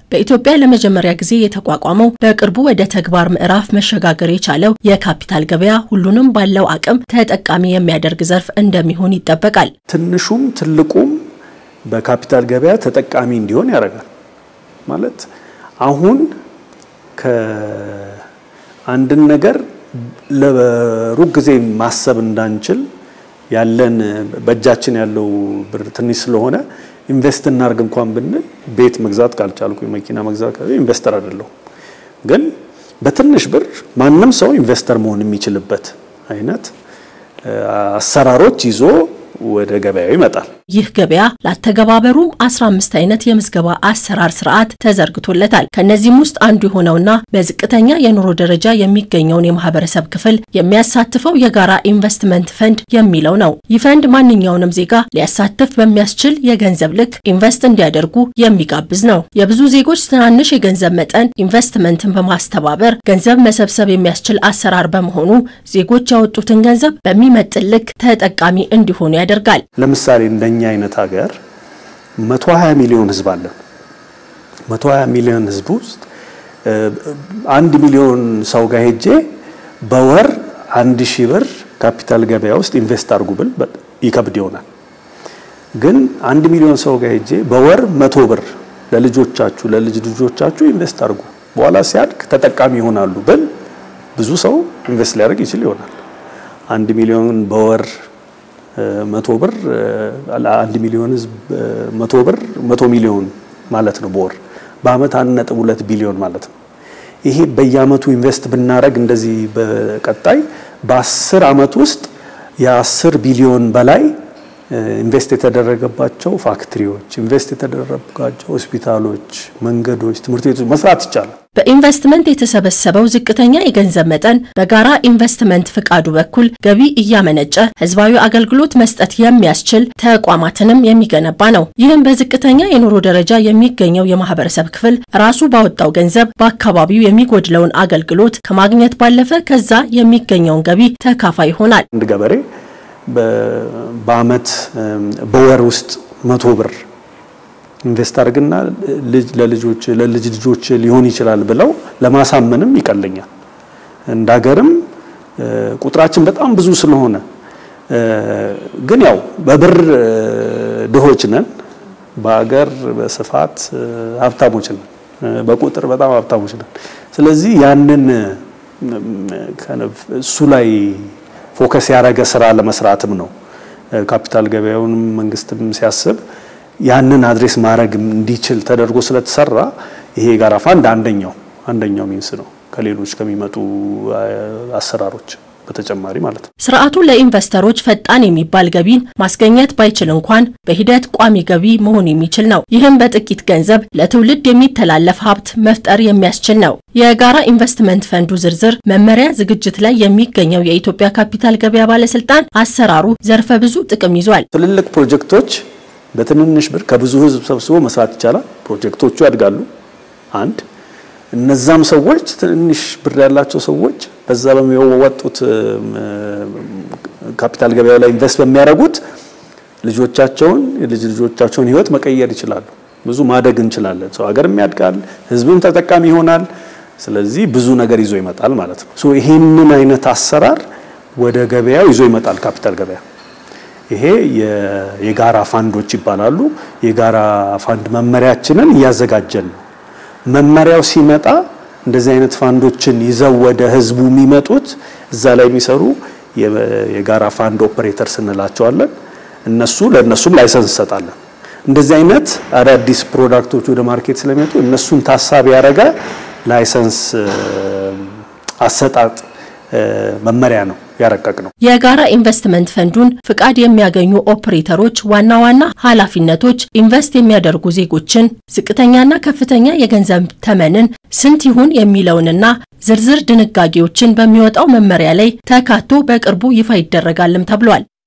በኢትዮጵያ ለመጀመሪያ ጊዜ የተቋቋመው በቅርቡ ወደ ተግባር ምዕራፍ መሸጋገር የቻለው የካፒታል ገበያ ሁሉንም ባለው አቅም ተጠቃሚ የሚያደርግ ዘርፍ እንደሚሆን ይጠበቃል። ትንሹም ትልቁም በካፒታል ገበያ ተጠቃሚ እንዲሆን ያደርጋል። ማለት አሁን ከአንድን ነገር ለሩቅ ጊዜ ማሰብ እንዳንችል ያለን በእጃችን ያለው ብር ትንሽ ስለሆነ ኢንቨስት እናርግ እንኳን ብንል ቤት መግዛት ካልቻልኩ መኪና መግዛት ካል ኢንቨስተር አይደለሁም። ግን በትንሽ ብር ማንም ሰው ኢንቨስተር መሆን የሚችልበት አይነት አሰራሮች ይዞ ወደ ገበያው ይመጣል። ይህ ገበያ ላተገባበሩም 15 አይነት የምዝገባ አሰራር ስርዓት ተዘርግቶለታል። ከነዚህም ውስጥ አንዱ የሆነውና በዝቅተኛ የኑሮ ደረጃ የሚገኘውን የማህበረሰብ ክፍል የሚያሳትፈው የጋራ ኢንቨስትመንት ፈንድ የሚለው ነው። ይህ ፈንድ ማንኛውንም ዜጋ ሊያሳትፍ በሚያስችል የገንዘብ ልክ ኢንቨስት እንዲያደርጉ የሚጋብዝ ነው። የብዙ ዜጎች ትናንሽ የገንዘብ መጠን ኢንቨስትመንትን በማስተባበር ገንዘብ መሰብሰብ የሚያስችል አሰራር በመሆኑ ዜጎች ያወጡትን ገንዘብ በሚመጥን ልክ ተጠቃሚ እንዲሆኑ ያደርጋል። ለምሳሌ እንደኛ አይነት ሀገር 120 ሚሊዮን ህዝብ አለን። 120 ሚሊዮን ህዝብ ውስጥ አንድ ሚሊዮን ሰው ጋር ሄጄ በወር አንድ ሺህ ብር ካፒታል ገበያ ውስጥ ኢንቨስት አድርጉ ብል ይከብድ ይሆናል። ግን አንድ ሚሊዮን ሰው ጋር ሄጄ በወር መቶ ብር ለልጆቻችሁ ለልጅ ልጆቻችሁ ኢንቨስት አድርጉ በኋላ ሲያድግ ተጠቃሚ ይሆናሉ ብል ብዙ ሰው ኢንቨስት ሊያደርግ ይችል ይሆናል። አንድ ሚሊዮን በወር መቶ ብር አንድ ሚሊዮን ህዝብ መቶ ብር መቶ ሚሊዮን ማለት ነው በወር በአመት አንድ ነጥብ ሁለት ቢሊዮን ማለት ነው። ይሄ በየአመቱ ኢንቨስት ብናደረግ እንደዚህ በቀጣይ በአስር አመት ውስጥ የአስር ቢሊዮን በላይ ኢንቨስት የተደረገባቸው ፋክትሪዎች፣ ኢንቨስት የተደረገባቸው ሆስፒታሎች፣ መንገዶች፣ ትምህርት ቤቶች መስራት ይቻላል። በኢንቨስትመንት የተሰበሰበው ዝቅተኛ የገንዘብ መጠን በጋራ ኢንቨስትመንት ፍቃዱ በኩል ገቢ እያመነጨ ህዝባዊ አገልግሎት መስጠት የሚያስችል ተቋማትንም የሚገነባ ነው። ይህም በዝቅተኛ የኑሮ ደረጃ የሚገኘው የማህበረሰብ ክፍል ራሱ ባወጣው ገንዘብ በአካባቢው የሚጎድለውን አገልግሎት ከማግኘት ባለፈ ከዛ የሚገኘውን ገቢ ተካፋይ ይሆናል። አንድ ገበሬ በአመት በወር ውስጥ መቶ ብር ኢንቨስት አድርግና ለልጆች ለልጅ ልጆች ሊሆን ይችላል ብለው ለማሳመንም ይቀለኛል። እንደ ሀገርም ቁጥራችን በጣም ብዙ ስለሆነ ግን ያው በብር ድሆች ነን፣ በሀገር በስፋት ሀብታሞች ነን፣ በቁጥር በጣም ሀብታሞች ነን። ስለዚህ ያንን እሱ ላይ ፎከስ ያደረገ ስራ ለመስራትም ነው ካፒታል ገበያውንም መንግስትም ሲያስብ ያንን አድሬስ ማድረግ እንዲችል ተደርጎ ስለተሰራ ይሄ የጋራ ፋንድ አንደኛው አንደኛው ሚንስ ነው ከሌሎች ከሚመጡ አሰራሮች በተጨማሪ ማለት ነው። ስርዓቱ ለኢንቨስተሮች ፈጣን የሚባል ገቢን ማስገኘት ባይችል እንኳን በሂደት ቋሚ ገቢ መሆን የሚችል ነው። ይህም በጥቂት ገንዘብ ለትውልድ የሚተላለፍ ሀብት መፍጠር የሚያስችል ነው። የጋራ ኢንቨስትመንት ፈንዱ ዝርዝር መመሪያ ዝግጅት ላይ የሚገኘው የኢትዮጵያ ካፒታል ገበያ ባለስልጣን አሰራሩ ዘርፈ ብዙ ጥቅም ይዟል። ትልልቅ ፕሮጀክቶች በትንንሽ ብር ከብዙ ህዝብ ሰብስቦ መስራት ይቻላል። ፕሮጀክቶቹ ያድጋሉ። አንድ እነዛም ሰዎች ትንንሽ ብር ያላቸው ሰዎች በዛ በሚወጡት ካፒታል ገበያው ላይ ኢንቨስት በሚያደርጉት ልጆቻቸውን የልጅ ልጆቻቸውን ህይወት መቀየር ይችላሉ። ብዙ ማደግ እንችላለን። ሰው ሀገርም ያድጋል፣ ህዝብም ተጠቃሚ ይሆናል። ስለዚህ ብዙ ነገር ይዞ ይመጣል ማለት ነው። ሶ ይሄንን አይነት አሰራር ወደ ገበያው ይዞ ይመጣል ካፒታል ገበያ። ይሄ የጋራ ፋንዶች ይባላሉ። የጋራ ፋንድ መመሪያችንን እያዘጋጀን ነው። መመሪያው ሲመጣ እንደዚህ አይነት ፋንዶችን ይዘው ወደ ህዝቡ የሚመጡት እዛ ላይ የሚሰሩ የጋራ ፋንድ ኦፕሬተርስ እንላቸዋለን። እነሱ ለእነሱም ላይሰንስ እንሰጣለን። እንደዚህ አይነት አዳዲስ ፕሮዳክቶች ወደ ማርኬት ስለሚመጡ እነሱን ታሳቢ ያደረገ ላይሰንስ አሰጣጥ መመሪያ ነው ያረቀቅ ነው። የጋራ ኢንቨስትመንት ፈንዱን ፍቃድ የሚያገኙ ኦፕሬተሮች ዋና ዋና ኃላፊነቶች ኢንቨስት የሚያደርጉ ዜጎችን ዝቅተኛና ከፍተኛ የገንዘብ ተመንን ስንት ይሁን የሚለውንና ዝርዝር ድንጋጌዎችን በሚወጣው መመሪያ ላይ ተካቶ በቅርቡ ይፋ ይደረጋልም ተብሏል።